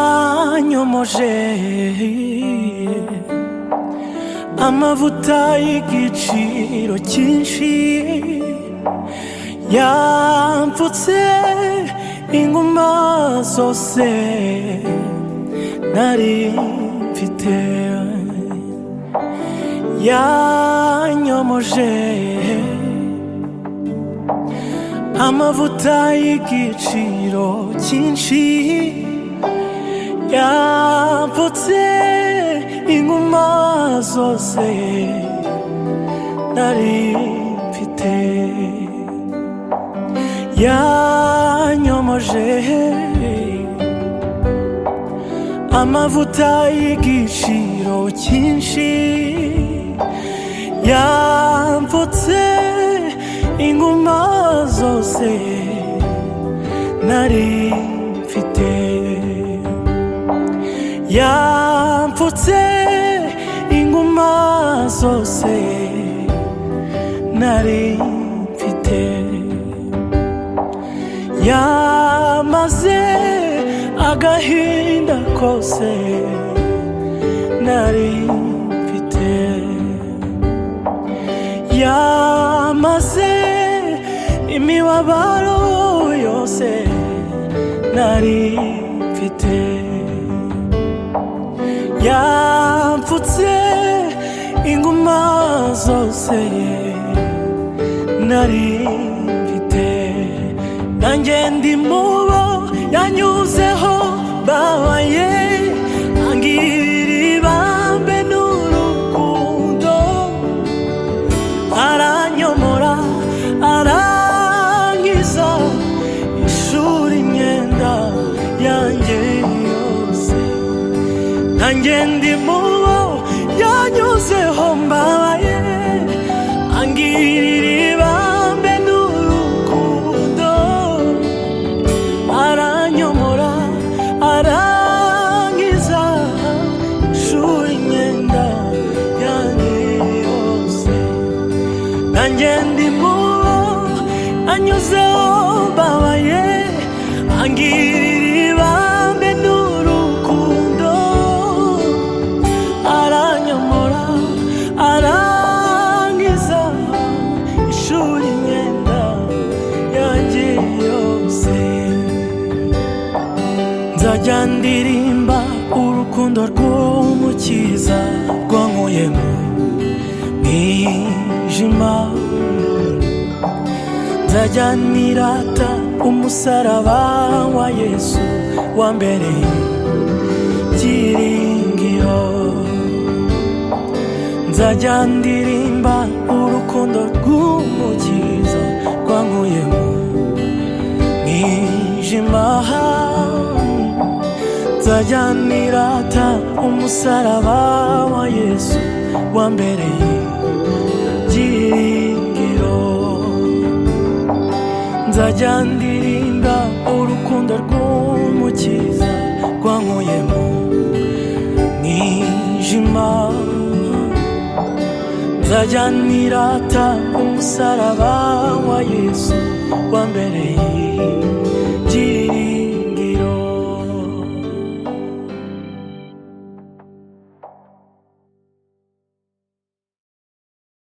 yanyomoje amavuta y'igiciro cyinshi yampfutse inguma zose nari mfite yanyomoje amavuta y'igiciro cyinshi yamputse inguma zose nari mfite yanyomoje amavuta y'igiciro cyinshi yamputse inguma zose nari mfite yamputse inguma zose nari mfite yamaze agahinda kose nari mfite yamaze imibabaro yose nari mfite yampfutse inguma zose nari mfite nanjye ndi mubo yanyuzeho babaye angirira ibambe n'urukundo aranyomora arangiza ishuri imyenda yanjye yose nanjye ndi mubo yanyuzeho mbabaye angirira ibambe n'urukundo aranyomora arangiza ishuri imyenda yanjye yose nanjye ndi mubo anyuzeho mbabaye angirira ibambe n'urukundo aranyomora arangiza ishuri imyenda yanjye yose nzajya ndirimba urukundo rw'umukiza rwankuyemo mwijima nzajya nirata umusaraba wa yesu wa mbere byiringiro nzajya ndirimba urukundo rw'umukiza rwankuyemo mwijima nzajya nirata umusaraba wa yesu wa mbere byiringiro nzajya ndirimba urukundo rw'umukiza rwankuyemo mwijima nzajya nirata umusaraba wa yesu wa mbere